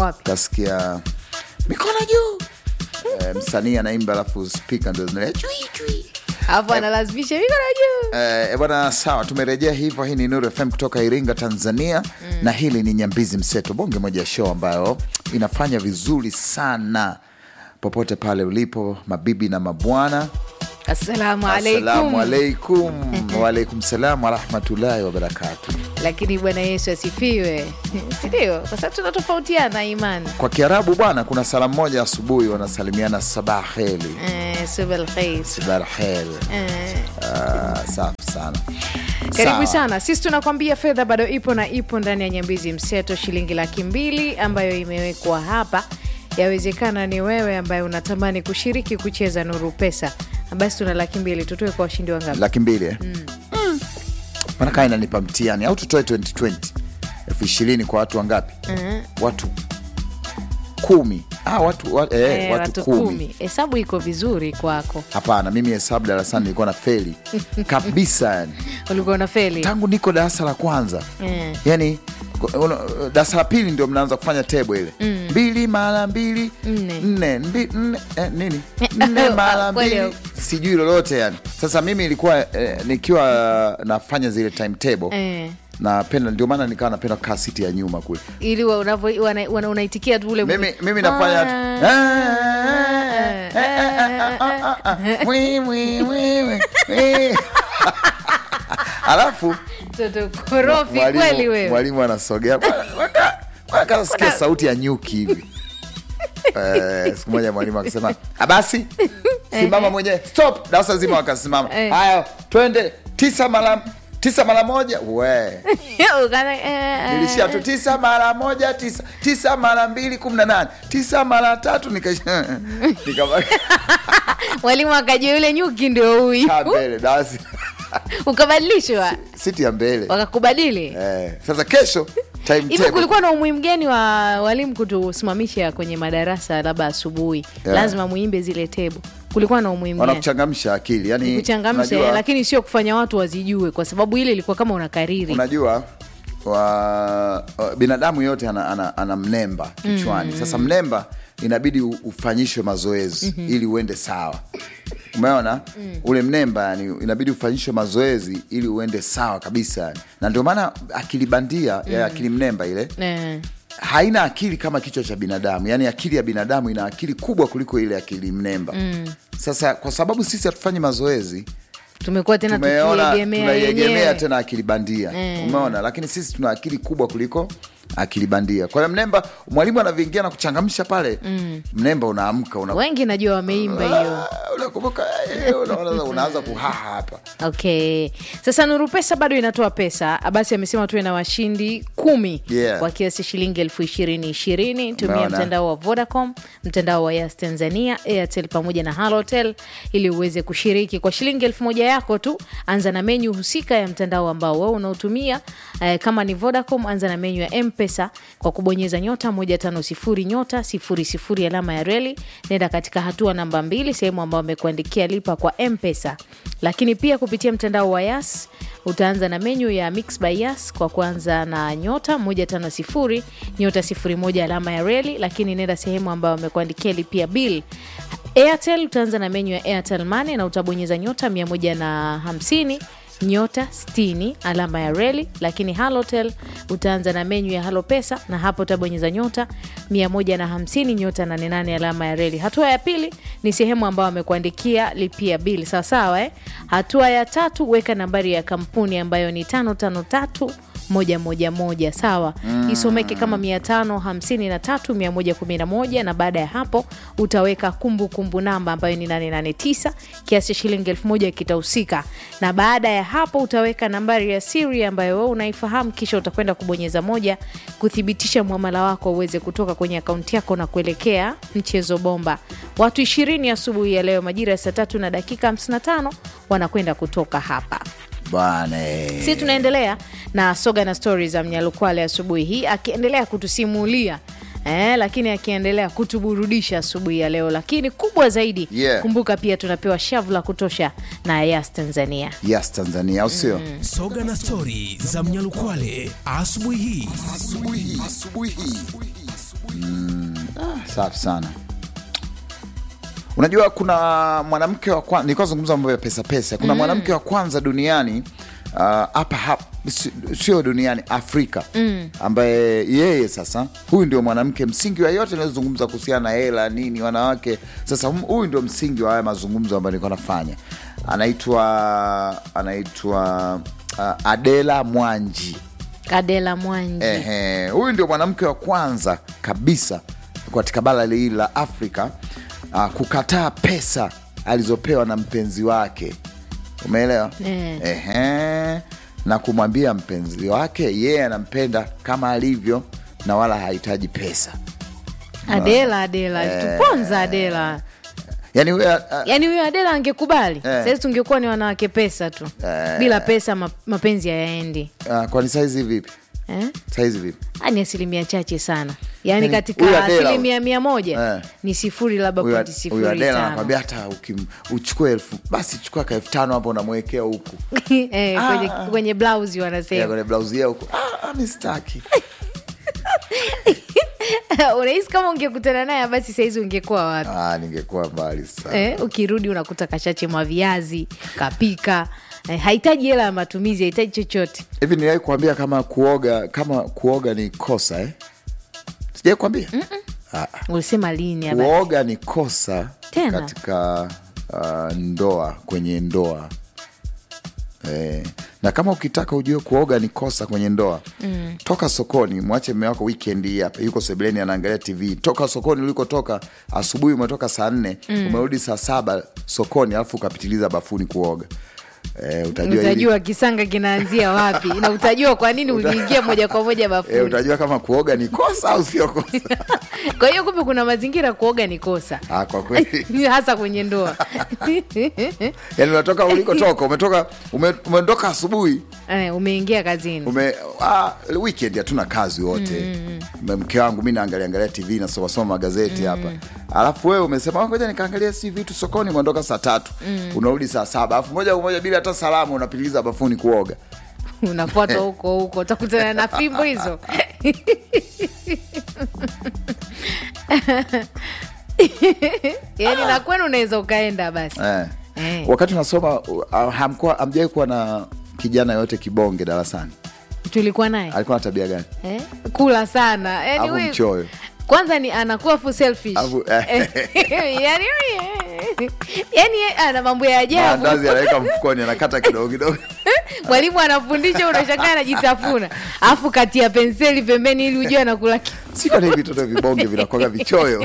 wapi kasikia mikono juu eh, msanii anaimba alafu spika ndo zinalia chui chui hapo analazimisha mikono juu Eh, bwana sawa tumerejea hivyo hii ni nuru fm kutoka iringa tanzania na hili ni nyambizi mseto bonge moja ya show ambayo inafanya vizuri sana popote pale ulipo mabibi na mabwana assalamu assalamu alaikum alaikum waalaikum salam warahmatullahi wabarakatu lakini bwana yesu asifiwe sindio kwa sababu tunatofautiana imani kwa kiarabu bwana kuna salamu moja asubuhi wanasalimiana sabah heli eh, subal khair sabah heli eh. Ah, safi sana karibu Sawa. sana sisi tunakwambia fedha bado ipo na ipo ndani ya nyambizi mseto shilingi laki mbili ambayo imewekwa hapa yawezekana ni wewe ambaye unatamani kushiriki kucheza nuru pesa basi tuna laki mbili tutoe kwa washindi wangapi laki mbili eh? mm. manakaa inanipa mtiani au tutoe 2020 elfu ishirini kwa watu wangapi watu kumi ah, watu, wa, eh, Eh, watu, watu kumi kumi hesabu iko vizuri kwako hapana mimi hesabu darasani nilikuwa na feli kabisa yani ulikuwa na feli tangu niko darasa la kwanza Eh. yani una- darasa la pili ndio mnaanza kufanya tebo ile mbili mara mbili Nne. nne mbi- nne, eh, nini nne mara Kweli. mbili sijui lolote yani sasa mimi ilikuwa eh, nikiwa nafanya zile timetable Eh. napenda ndio maana nikawa napenda kukaa siti ya nyuma kule ili wa- unavyo- wana- wana- unaitikia tu ule mimi, mimi nafanya Mwi, mwi, mwi, mwi, mwi. alafu toto korofi mwalimu- kweli wewe mwalimu anasogea kasikia sauti ya nyuki hivi Eh, siku moja mwalimu akasema "Ah, basi simama mwenyewe stop darasa zima wakasimama Eh. haya twende tisa mara tisa mara moja we Ukaanza, eh, nilishia tu tisa mara moja tisa tisa mara mbili kumi na nane tisa mara tatu nika- nikabaki mwalimu akajua yule nyuki ndio huyu kaa mbele darasa ukabadilishwa siti ya mbele wakakubadili eh, sasa kesho hivi timetable kulikuwa na umuhimu gani wa walimu kutusimamisha kwenye madarasa labda asubuhi Yeah. lazima muimbe zile tebo kulikuwa na umuhimu gani wanakuchangamsha akili yani kuchangamsha unajua- lakini sio kufanya watu wazijue kwa sababu ile ilikuwa kama unakariri unajua wa, wa, binadamu yote ana, ana, ana mnemba kichwani sasa mnemba inabidi u- ufanyishwe mazoezi ili uende sawa umeona ule mnemba yani inabidi ufanyishwe mazoezi ili uende sawa kabisa yani. na ndio maana akili bandia ya akili mnemba ile eh. haina akili kama kichwa cha binadamu yaani akili ya binadamu ina akili kubwa kuliko ile akili mnemba sasa kwa sababu sisi hatufanyi mazoezi tumekuwa tena tumeona tukiegemea tunaiegemea yenyewe tena akili bandia umeona lakini sisi tuna akili kubwa kuliko akili bandia kwa hiyo mnemba mwalimu anavyoingia na kuchangamsha pale mnemba unaamka una, wengi najua wameimba hiyo Ah, unakumbuka eh, unaona unaanza kuhaha hapa okay sasa nuru pesa bado inatoa pesa basi amesema tuwe na washindi kumi Yeah. kwa kiasi shilingi elfu ishirini ishirini tumia Umeona? mtandao wa vodacom mtandao wa yas tanzania airtel pamoja na halotel ili uweze kushiriki kwa shilingi elfu moja yako tu anza na menyu husika ya mtandao ambao wewe unaotumia eh, kama ni vodacom anza na menyu ya mpesa kwa kubonyeza nyota 150 nyota 00 alama ya reli nenda katika hatua namba mbili sehemu ambayo amekuandikia lipa kwa mpesa lakini pia kupitia mtandao wa yas utaanza na menyu ya mix by yas kwa kuanza na nyota 150 nyota 01 alama ya reli lakini nenda sehemu ambayo amekuandikia lipia bill airtel utaanza na menyu ya airtel money na utabonyeza nyota 150 nyota 60 alama ya reli lakini halotel utaanza na menyu ya halo pesa na hapo utabonyeza nyota 150 nyota 88 alama ya reli hatua ya pili ni sehemu ambayo amekuandikia lipia bili sawasawa eh? hatua ya tatu weka nambari ya kampuni ambayo ni 553 moja moja moja sawa mm. isomeke kama mia tano hamsini na tatu mia moja kumi na moja na baada ya hapo utaweka kumbukumbu kumbu namba ambayo ni 889 kiasi cha shilingi elfu moja kitahusika na baada ya hapo utaweka nambari ya siri ambayo wewe unaifahamu kisha utakwenda kubonyeza moja kuthibitisha mwamala wako uweze kutoka kwenye akaunti yako na kuelekea mchezo bomba watu ishirini asubuhi ya leo majira ya saa tatu na dakika 55 wanakwenda kutoka hapa bwana si tunaendelea na soga na stori za mnyalukwale asubuhi hii akiendelea kutusimulia Eh, lakini akiendelea kutuburudisha asubuhi ya leo lakini kubwa zaidi Yeah. kumbuka pia tunapewa shavu la kutosha na yas tanzania yes tanzania au sio soga na stori za mnyalukwale asubuhi hii asubuhi hii safi sana unajua kuna mwanamke wa kwanza nilikuwa zungumza mambo ya pesa pesa kuna mwanamke wa kwanza duniani uh, hapa hapa si- sio duniani afrika mm. ambaye yeye sasa huyu ndio mwanamke msingi wa yote inayozungumza kuhusiana na hela nini wanawake sasa hum- huyu ndio msingi wa haya mazungumzo ambayo nilikuwa nafanya anaitwa anaitwa uh, adela mwanji Adela Mwanji Ehe, huyu ndio mwanamke wa kwanza kabisa katika bara hili la Afrika uh, kukataa pesa alizopewa na mpenzi wake, umeelewa? Eh. Ehe, na kumwambia mpenzi wake yeye anampenda kama alivyo na wala hahitaji pesa. Adela Adela tuponza Adela Yani huyu, uh, yaani huyo Adela angekubali Eh. sahizi tungekuwa ni wanawake pesa tu bila pesa ma, mapenzi hayaendi uh, kwani saizi vipi? eh? Saizi vipi? Ah, ni asilimia chache sana yaani Yaani, huyu katika Adela- asilimia mia moja Eh. ni sifuri labda Huyu- pointi Huyu sifuri Adela tano anakwambia hata ukim- uchukue elfu basi chukua ka elfu tano hapo unamwekea huku eh, kwenye, kwenye blausi Ya, wanasema kwenye blausi yao huku ah, ah, mistaki unahisi kama ungekutana naye basi sahizi ungekuwa wapi Ah, ningekuwa mbali sana eh, ukirudi unakuta kashache mwa viazi kapika eh, hahitaji hela ya matumizi hahitaji chochote hivi niliwahi kuambia kama kuoga kama kuoga ni kosa eh? sijai kuambia Ah, ulisema lini haba? kuoga ni kosa Tena? katika uh, ndoa kwenye ndoa eh, na kama ukitaka ujue kuoga ni kosa kwenye ndoa mm. toka sokoni mwache mme wako weekend hii hapa yuko sebuleni anaangalia tv toka sokoni ulikotoka asubuhi umetoka saa nne mm. umerudi saa saba sokoni alafu ukapitiliza bafuni kuoga eh, utajua hili- utajua kisanga kinaanzia wapi na utajua kwa nini uliingia moja kwa moja eh, bafuni utajua kama kuoga ni kosa au sio kosa kwa hiyo kumbe kuna mazingira kuoga ni kosa ah, kwa kweli hasa kwenye ndoa yani unatoka ulikotoka umetoka ume, umetoka asubuhi Eh, umeingia kazini ume ah, weekend hatuna kazi wote mm. mke wangu mi naangalia angalia tv nasomasoma magazeti hapa alafu wewe umesema "Ah, ngoja nikaangalia si vitu sokoni umeondoka saa tatu unarudi saa saba alafu moja kwa moja bila hata salamu unapitiliza bafuni kuoga unafuata huko huko utakutana na fimbo hizo yaani na kwenu unaweza ukaenda basi eh. Eh. wakati unasoma uh, hamkuwa hamjawai kuwa na kijana yote kibonge darasani tulikuwa naye alikuwa na tabia gani eh? kula sana yani Alafu huyu- mchoyo. kwanza ni anakuwa fu selfish Alafu, yani yani ana mambo ya ajabu maandazi anaweka mfukoni anakata kidogo kidogo mwalimu anafundisha unashangaa anajitafuna alafu kati ya penseli pembeni ili ujue anakula ki- si kwa nini vitoto vibonge vinakuwaga vichoyo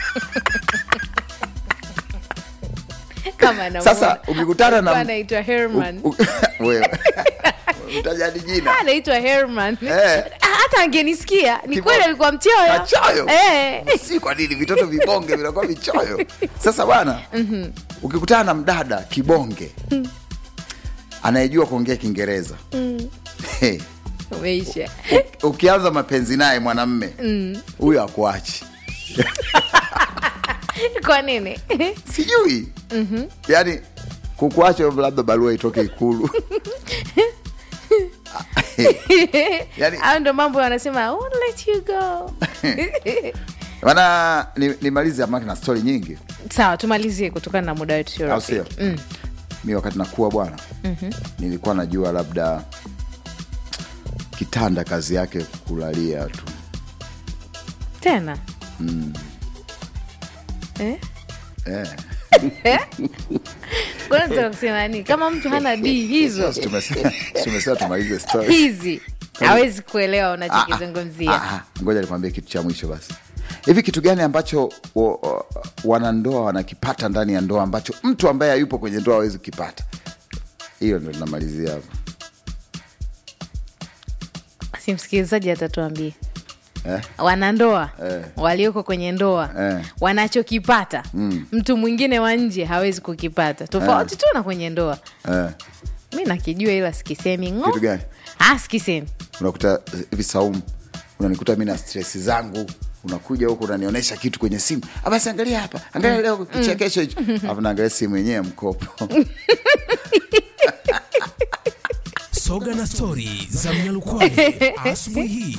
kama anamuona. Sasa, ukikutana na- Alikuwa anaitwa Herman U- u- wewe utajadi jina anaitwa Herman Eh. Ah, hata angenisikia ni Kibo- kweli alikuwa mchoyo Achoyo? eh. si kwa nini vitoto vibonge vinakuwa vichoyo sasa bwana ukikutana na mdada kibonge anayejua kuongea kiingereza Hey, umeisha u- ukianza mapenzi naye mwanamme huyo akuachi kwa nini sijui yaani kukuacha labda barua itoke ikulu Yaani- au ndo mambo wanasema "I won't let you go mana nimalize ni amaki na stori nyingi sawa tumalizie kutokana na muda wetu sio au sio Mm. mi wakati nakuwa bwana nilikuwa najua labda kitanda kazi yake kulalia tu tena eh? eh. Kuna nataka kusema nini kama mtu hana d hizo Sasa tumesema tumesema tumalize story. hizi hawezi kuelewa Ah, ah, unachokizungumzia ah, ah. ngoja nikwambie kitu cha mwisho basi hivi kitu gani ambacho wa- wa- wanandoa wanakipata ndani ya ndoa ambacho mtu ambaye hayupo kwenye ndoa hawezi kukipata hiyo ndo tunamalizia hapo si msikilizaji atatuambia eh? wanandoa Eh. walioko kwenye ndoa Eh. wanachokipata mtu mwingine wa nje hawezi kukipata tofauti tu na kwenye ndoa Eh. mi nakijua ila sikisemi ng'o. Kitu gani? Ah, sikisemi unakuta hivi saumu unanikuta mi na stresi zangu unakuja huku unanionyesha kitu kwenye simu "Ah, basi angalia hapa angalia leo kichekesho hicho alafu naangalia simu yenyewe ya mkopo Choga na stori za Mnyalukwale asubuhi hii.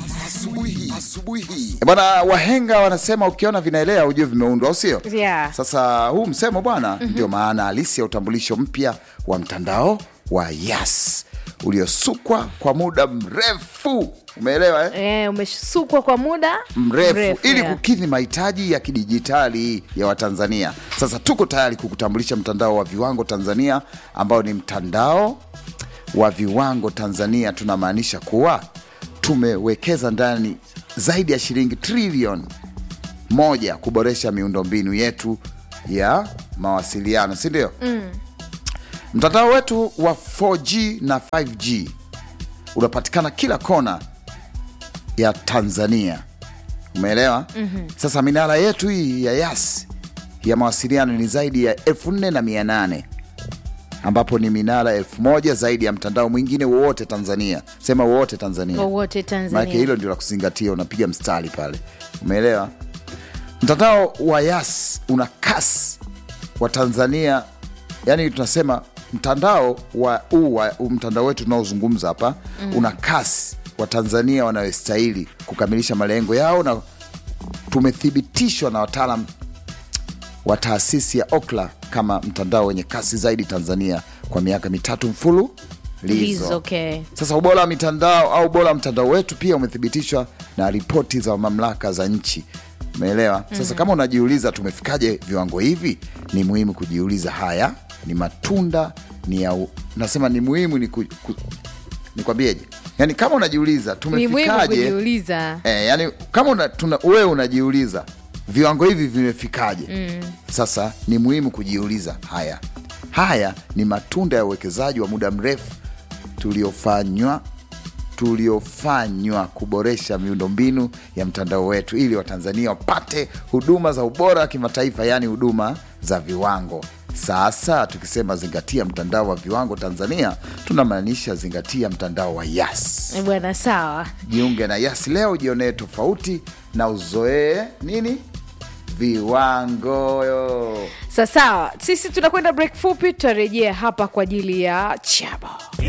Eh, Bwana, wahenga wanasema ukiona vinaelea ujue vimeundwa, au sio? Yeah. Sasa huu msemo bwana, ndio maana halisi ya utambulisho mpya wa mtandao wa Yas uliosukwa kwa muda mrefu, umeelewa eh? Eh, umesukwa kwa muda mrefu ili yeah. kukidhi mahitaji ya kidijitali ya Watanzania. Sasa tuko tayari kukutambulisha mtandao wa viwango Tanzania ambao ni mtandao wa viwango Tanzania. Tunamaanisha kuwa tumewekeza ndani zaidi ya shilingi trilioni moja kuboresha miundombinu yetu ya mawasiliano, si ndio? Mtandao wetu wa 4G na 5G unapatikana kila kona ya Tanzania. Umeelewa? Sasa minara yetu hii ya Yas ya mawasiliano ni zaidi ya elfu nne na mia nane ambapo ni minara elfu moja zaidi ya mtandao mwingine wowote Tanzania. Sema wowote Tanzania, wowote maanake Tanzania. hilo ndio la kuzingatia, unapiga mstari pale. Umeelewa? Mtandao wa Yas una kasi wa Tanzania, yani tunasema mtandao wa huu wa huu mtandao wetu tunaozungumza hapa una kasi wa Tanzania wanayostahili kukamilisha malengo yao, na tumethibitishwa na wataalam wa taasisi ya Okla kama mtandao wenye kasi zaidi Tanzania kwa miaka mitatu mfululizo. Lizo, okay. Sasa ubora wa mitandao au ubora wa mtandao wetu pia umethibitishwa na ripoti za mamlaka za nchi. Umeelewa? Sasa kama unajiuliza tumefikaje viwango hivi, ni muhimu kujiuliza. Haya ni matunda ni ya u... nasema ni muhimu ni ku... ku... nikwambieje? Yani kama unajiuliza Ni muhimu tumefikaje, kujiuliza. eh, yani kama una, tuna, wewe unajiuliza viwango hivi vimefikaje? Sasa ni muhimu kujiuliza haya. Haya ni matunda ya uwekezaji wa muda mrefu tuliofanywa tuliofanywa kuboresha miundombinu ya mtandao wetu ili Watanzania wapate huduma za ubora wa kimataifa, yaani huduma za viwango. Sasa tukisema zingatia mtandao wa viwango Tanzania, tunamaanisha zingatia mtandao wa Yas. Eh, Bwana sawa. Jiunge na Yas leo, jionee tofauti na uzoee nini viwango. Sasawa, sisi tunakwenda break fupi, tutarejea hapa kwa ajili ya chabo.